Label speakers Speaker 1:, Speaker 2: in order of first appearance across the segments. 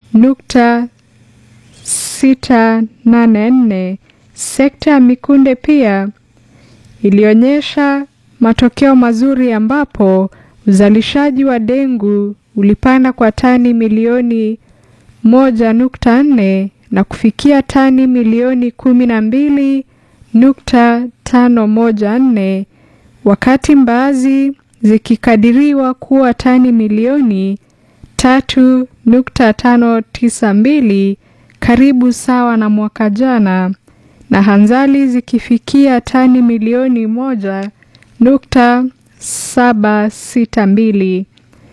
Speaker 1: nukta sita nane nne. Sekta ya mikunde pia ilionyesha matokeo mazuri ambapo uzalishaji wa dengu ulipanda kwa tani milioni moja nukta nne na kufikia tani milioni kumi na mbili nukta tano moja nne wakati mbaazi zikikadiriwa kuwa tani milioni tatu nukta tano tisa mbili karibu sawa na mwaka jana na hanzali zikifikia tani milioni moja nukta saba sita mbili.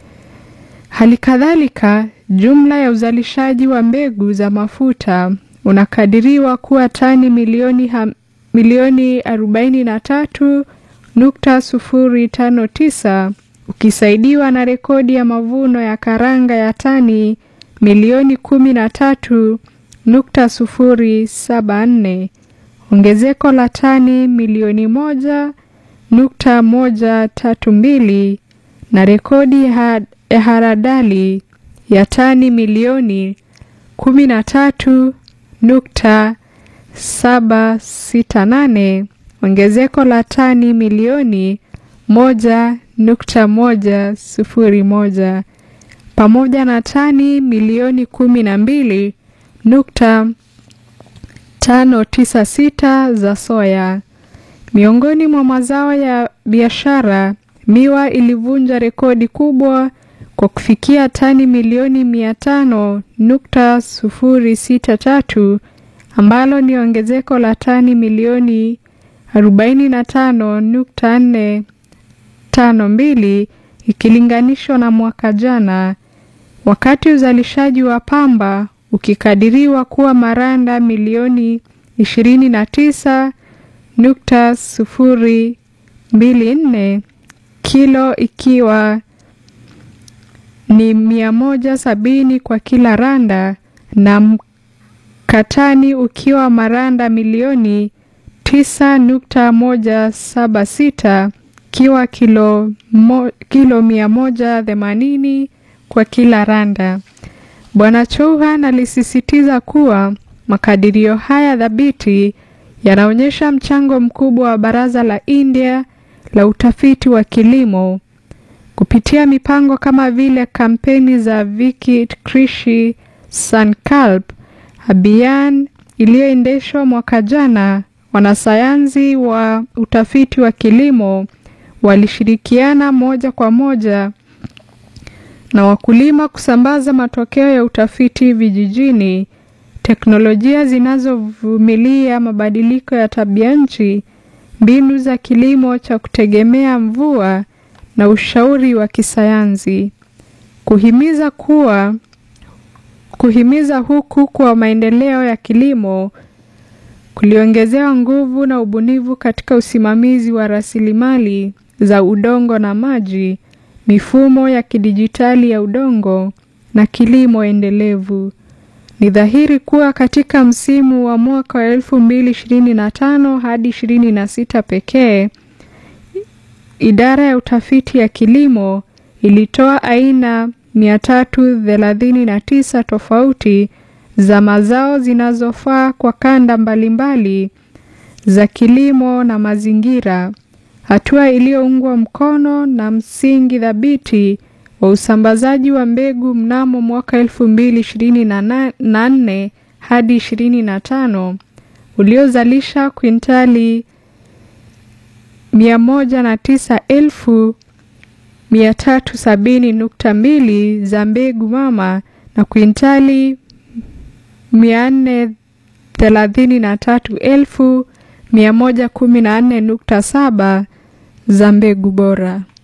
Speaker 1: Hali kadhalika, jumla ya uzalishaji wa mbegu za mafuta unakadiriwa kuwa tani milioni, ham, milioni arobaini na tatu nukta sufuri tano tisa ukisaidiwa na rekodi ya mavuno ya karanga ya tani milioni kumi na tatu nukta sufuri saba nne ongezeko la tani milioni moja nukta moja tatu mbili na rekodi ya haradali ya tani milioni kumi na tatu nukta saba sita nane ongezeko la tani milioni moja nukta moja sufuri moja pamoja na tani milioni kumi na mbili nukta tano tisa sita za soya. Miongoni mwa mazao ya biashara, miwa ilivunja rekodi kubwa kwa kufikia tani milioni mia tano nukta sufuri sita tatu ambalo ni ongezeko la tani milioni arobaini na tano nukta nne tano mbili ikilinganishwa na mwaka jana, wakati uzalishaji wa pamba ukikadiriwa kuwa maranda milioni ishirini na tisa nukta sufuri mbili nne kilo ikiwa ni mia moja sabini kwa kila randa na mkatani ukiwa maranda milioni tisa nukta moja saba sita ikiwa kilo, mo, kilo mia moja themanini kwa kila randa. Bwana Chauhan alisisitiza kuwa makadirio haya thabiti yanaonyesha mchango mkubwa wa Baraza la India la utafiti wa kilimo kupitia mipango kama vile kampeni za Vikit Krishi Sankalp Abhiyan iliyoendeshwa mwaka jana. Wanasayansi wa utafiti wa kilimo walishirikiana moja kwa moja na wakulima kusambaza matokeo ya utafiti vijijini, teknolojia zinazovumilia mabadiliko ya tabia nchi, mbinu za kilimo cha kutegemea mvua na ushauri wa kisayansi. Kuhimiza kuwa kuhimiza huku kwa maendeleo ya kilimo kuliongezewa nguvu na ubunifu katika usimamizi wa rasilimali za udongo na maji, mifumo ya kidijitali ya udongo na kilimo endelevu. Ni dhahiri kuwa katika msimu wa mwaka wa 2025 hadi 26 pekee, idara ya utafiti ya kilimo ilitoa aina 339 tofauti za mazao zinazofaa kwa kanda mbalimbali za kilimo na mazingira, hatua iliyoungwa mkono na msingi thabiti wa usambazaji wa mbegu mnamo mwaka 2024 hadi 25 uliozalisha kwintali 109,370.2 za mbegu mama na kwintali 433,114.7 za mbegu bora.